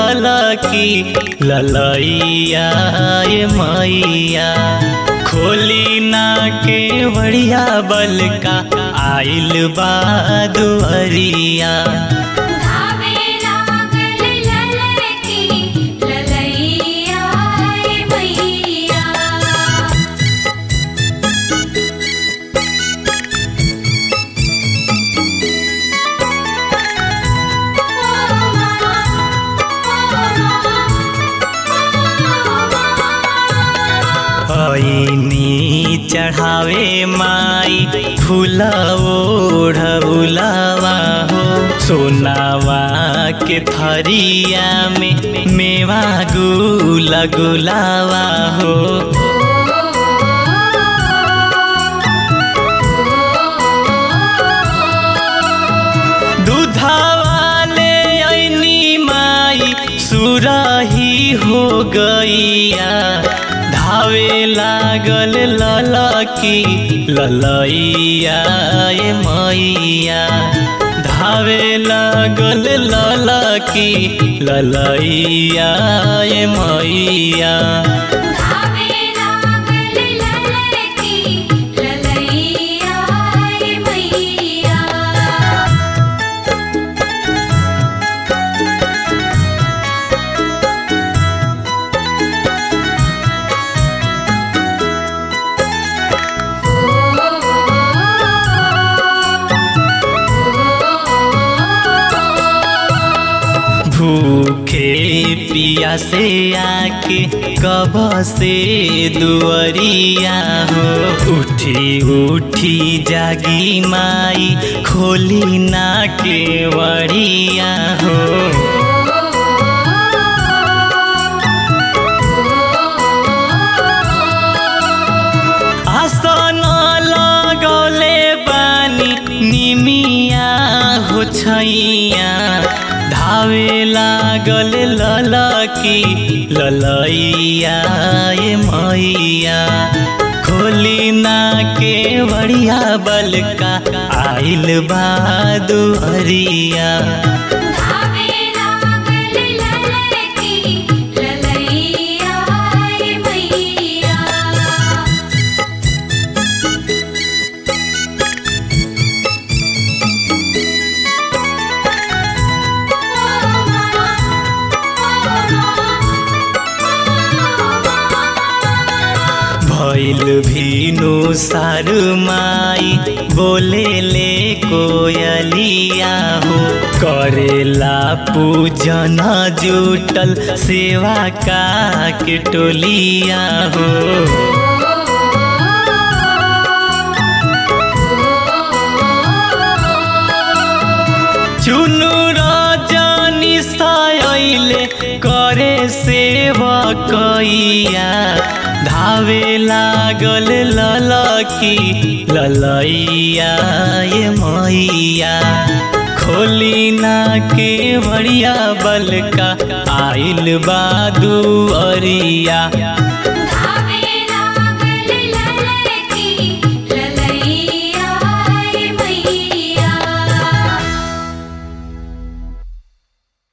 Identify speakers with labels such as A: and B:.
A: ललकी ललैया ये मैया खोली ना के बढ़िया बलका आइल बा दुअरिया
B: धावे लागल ललकी ललैया ए मैया
A: ऐनी चढ़ावे माई फूला ओढ़उलावा हो सोनावा के थरिया में मेवा गुला गुलावा हो दूधावाले ऐनी माई सुराही हो गैया धावे लागल ललकी ललैया ए मैया धावे लागल ललकी ललैया ए मैया
B: धावे लागल ललकी ललैया ए मैया
A: भूखे पिया से आके कब से दुअरिया हो उठी उठी जागी माई खोली ना के वरिया हो आसन लगौले बानी निमिया हो छैया धावे लागल ललकी ललैया ए मैया खोली ना के बढ़िया बलका आइल बा दुअरिया
B: धावे लागल ललकी ललैया ए मैया
A: भैल भीनु सारु माई बोले ले कोयलिया हो करेला पूजन जुटल सेवा का के टोलिया हो चुनु रजनी सायले करे सेवा कैया धावे लागल ललकी ललैया ये मैया खोली ना के बढ़िया बलका आइल बा दुअरिया